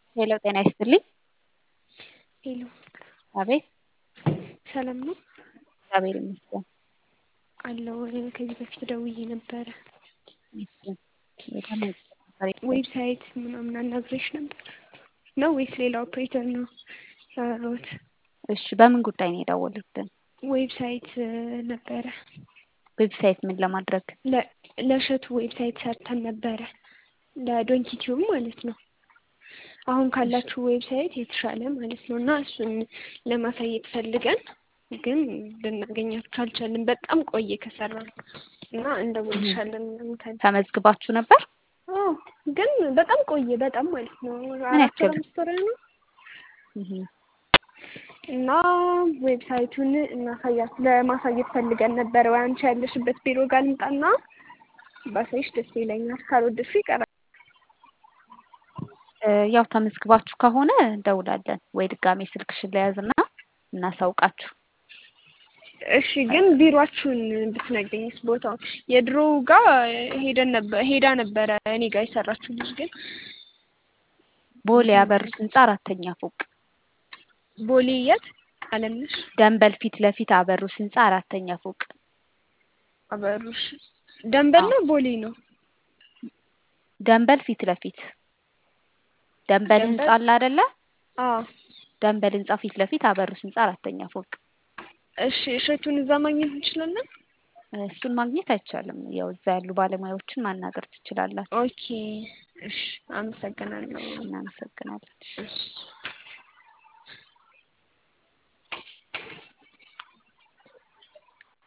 ሄሎ ጤና ይስጥልኝ። ሄሎ አቤት ሰላም ነው እግዚአብሔር ይመስገን። አለው ከዚህ በፊት ደውዬ ነበረ። እሺ የታመመ ነበር ዌብሳይት ምናምን አናግሬሽ ነበር ነው ወይስ ሌላ ኦፕሬተር ነው ያወራሁት? እሺ በምን ጉዳይ ነው የደወሉልን? ዌብሳይት ነበረ ዌብሳይት ምን ለማድረግ? ለ- ለእሸቱ ዌብሳይት ሰርተን ነበረ ለዶንኪ ቲዩብ ማለት ነው። አሁን ካላችሁ ዌብሳይት የተሻለ ማለት ነው እና እሱን ለማሳየት ፈልገን ግን ልናገኛችሁ አልቻልን። በጣም ቆየ ከሰራ እና እንደውልሻለን ምናምን ተመዝግባችሁ ነበር? አዎ ግን በጣም ቆየ በጣም ማለት ነው ምን አራት ያክል? ወር አምስት ወር ነው እህ እና ዌብሳይቱን እናሳያት ለማሳየት ፈልገን ነበረ። ወይ አንቺ ያለሽበት ቢሮ ጋር ልምጣና ባሳይሽ ደስ ይለኛል። ካልወደድሽ ይቀራል። እ ያው ተመዝግባችሁ ከሆነ እንደውላለን ወይ ድጋሜ ስልክሽን ለያዝና እናሳውቃችሁ። እሺ ግን ቢሮአችሁን ብትነግሪኝስ ቦታው የድሮው ጋር ሄደን ነበር ሄዳ ነበረ እኔ ጋር የሰራችሁ ልጅ ግን ቦሌ አበሩስ ህንጻ አራተኛ ፎቅ ቦሌ የት አለምነሽ ደንበል ፊት ለፊት አበሩስ ህንጻ አራተኛ ፎቅ አበሩሽ ደንበል ነው ቦሌ ነው ደንበል ፊት ለፊት ደንበል ህንጻ ደንበል? አለ አይደለ? አዎ ደንበል ህንጻ ፊት ለፊት አበሩስ ህንጻ አራተኛ ፎቅ። እሺ እሸቱን እዛ ማግኘት እንችላለን እሱን ማግኘት አይቻልም። ያው እዛ ያሉ ባለሙያዎችን ማናገር ትችላላችሁ። ኦኬ እሺ አመሰግናለሁ እናመሰግናለን። እሺ